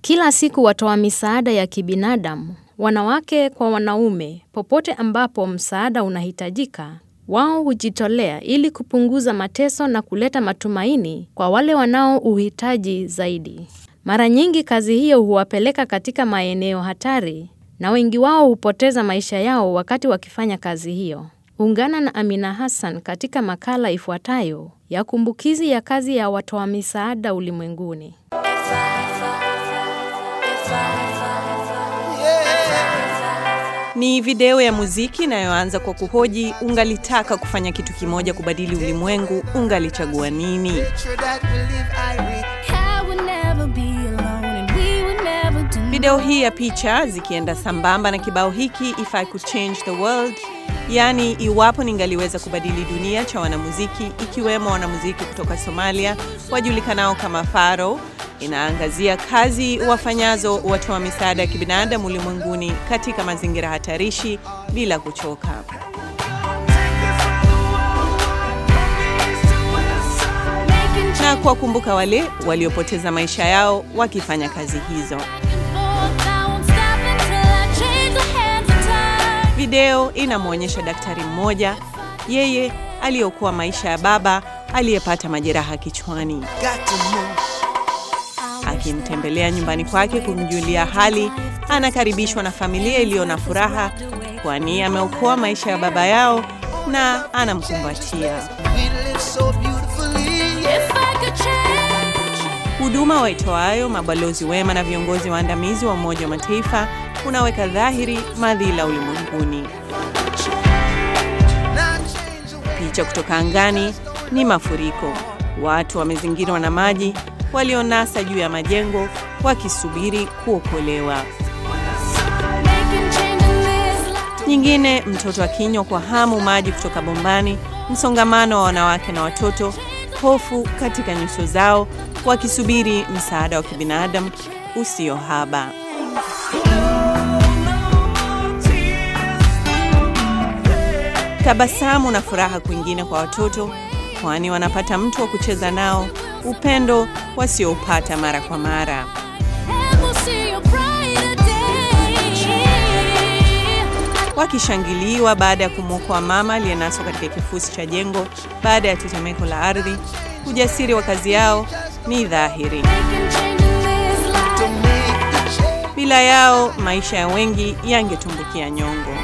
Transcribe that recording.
Kila siku watoa misaada ya kibinadamu, wanawake kwa wanaume, popote ambapo msaada unahitajika, wao hujitolea ili kupunguza mateso na kuleta matumaini kwa wale wanao uhitaji zaidi. Mara nyingi kazi hiyo huwapeleka katika maeneo hatari na wengi wao hupoteza maisha yao wakati wakifanya kazi hiyo. Ungana na Amina Hassan katika makala ifuatayo ya kumbukizi ya kazi ya watoa misaada ulimwenguni. Ni video ya muziki inayoanza kwa kuhoji, ungalitaka kufanya kitu kimoja kubadili ulimwengu, ungalichagua nini? Video hii ya picha zikienda sambamba na kibao hiki If I Could Change the World, yaani iwapo ningaliweza kubadili dunia, cha wanamuziki ikiwemo wanamuziki kutoka Somalia wajulikanao kama Faro, inaangazia kazi wafanyazo watoa misaada ya kibinadamu ulimwenguni katika mazingira hatarishi bila kuchoka. Na kuwakumbuka wale waliopoteza maisha yao wakifanya kazi hizo. Video inamwonyesha daktari mmoja, yeye aliyokuwa maisha ya baba aliyepata majeraha kichwani, akimtembelea nyumbani kwake kumjulia hali. Anakaribishwa na familia iliyo na furaha, kwani ameokoa maisha ya baba yao na anamkumbatia. Huduma waitoayo mabalozi wema na viongozi waandamizi wa Umoja wa Mataifa unaweka dhahiri madhila ulimwenguni. Picha kutoka angani ni mafuriko. Watu wamezingirwa na maji, walionasa juu ya majengo wakisubiri kuokolewa. Nyingine, mtoto akinywa kwa hamu maji kutoka bombani, msongamano wa wanawake na watoto, hofu katika nyuso zao, wakisubiri msaada wa kibinadamu usio haba. Tabasamu na furaha kwingine kwa watoto, kwani wanapata mtu wa kucheza nao, upendo wasioupata mara kwa mara. Wakishangiliwa baada ya kumwokoa mama aliyenaswa katika kifusi cha jengo baada ya tetemeko la ardhi. Ujasiri wa kazi yao ni dhahiri. Bila yao maisha ya wengi yangetumbukia nyongo.